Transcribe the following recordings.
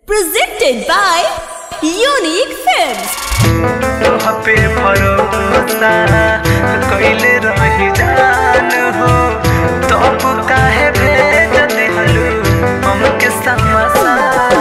Presented by Unique Films. तोह पे भरोसा कइले रही जान हो तब काहे भेज दिहलू हमके समसान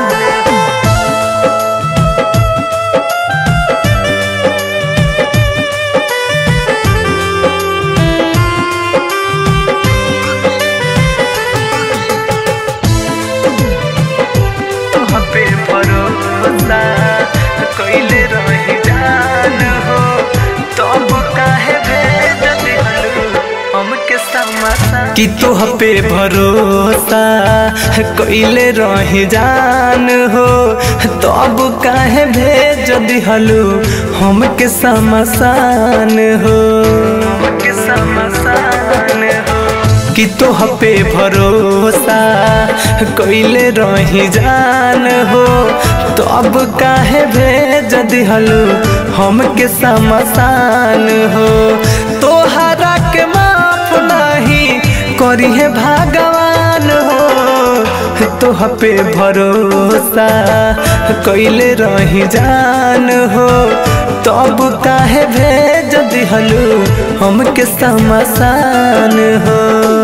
तोह पे भरोसा कइले रही जान हो तब काहे भेज दिहलू हमके समसान कि तोह पे भरोसा कइले रही जान हो तब काहे भेज दिहलू हमके समसान हो हमके समसान हो कि तोह पे भरोसा कइले रही जान हो तो अब काहे भेज दिहलू हमके समसान हो तोहरा के माफ नहीं करी है भगवान हो तोह पे भरोसा कइले रही जान हो तब काहे भेज दिहलू हमके समसान हो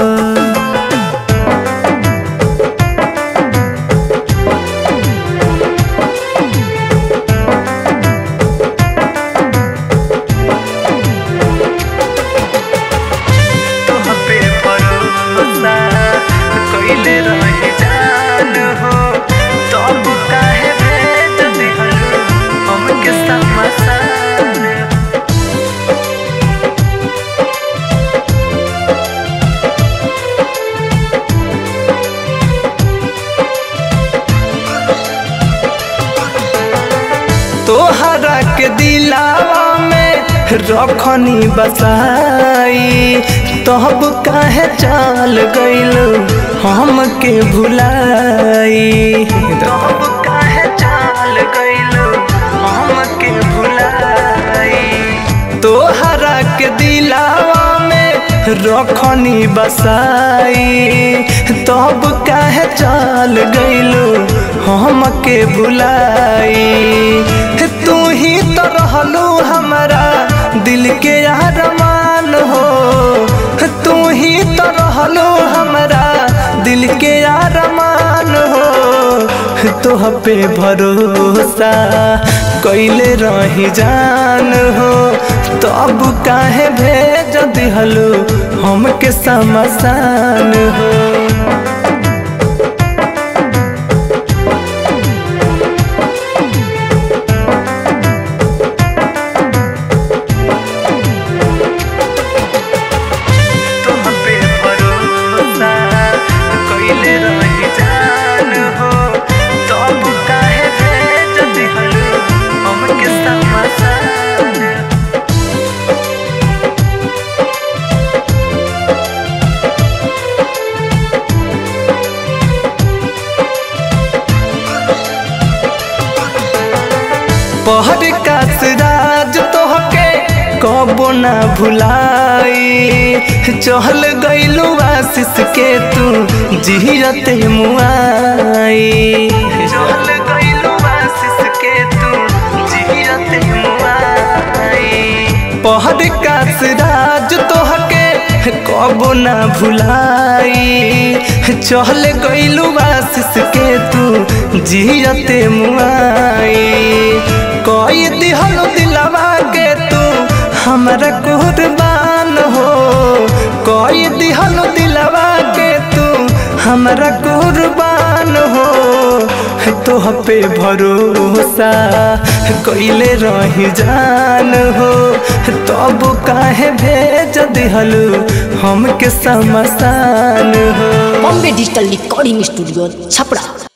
तोह पे भरोसा कइले रही जान हो तब काहे भेज दिहलू हमके समसान तोहरा के दिलावा में रखनी बसाई तब काहे चल गइलू हमके भुलाई तब काहे चल गइलू हमके भुलाई तोहरा के दिलावा में रखनी बसाई तब काहे चल गइलू हमके भुलाई तू ही तो रहलू हमारा दिल के अरमान हो तू ही तो रहलू हमारा दिल के अरमान हो तोह पे भरोसा कइले रही जान हो तो अब काहे भेज दिहलू हमके समसान हो तुम पे भरोसा कइले रही जान हो तब काहे भेज दिहलू हमके समसान पहर का सिराज तोहके कबो ना भुलाई चहल गइलू आशीष के तू जियते मुआई चहल गइलू आशीष के तू जियते मुआई पहर का सिराज तोहके कबो ना भुलाई चहल गइलू आशीष के तू जियते मुआई कोई दिहलो दिलवा के तू हमरा कुर्बान हो कोई दिहलो दिलवा के तू हमरा कुर्बान हो तोह पे भरोसा कइले रही जान हो तब काहे भेज दिहलू हमके समसान हो Bombay Digital Recording Studio, Chapra.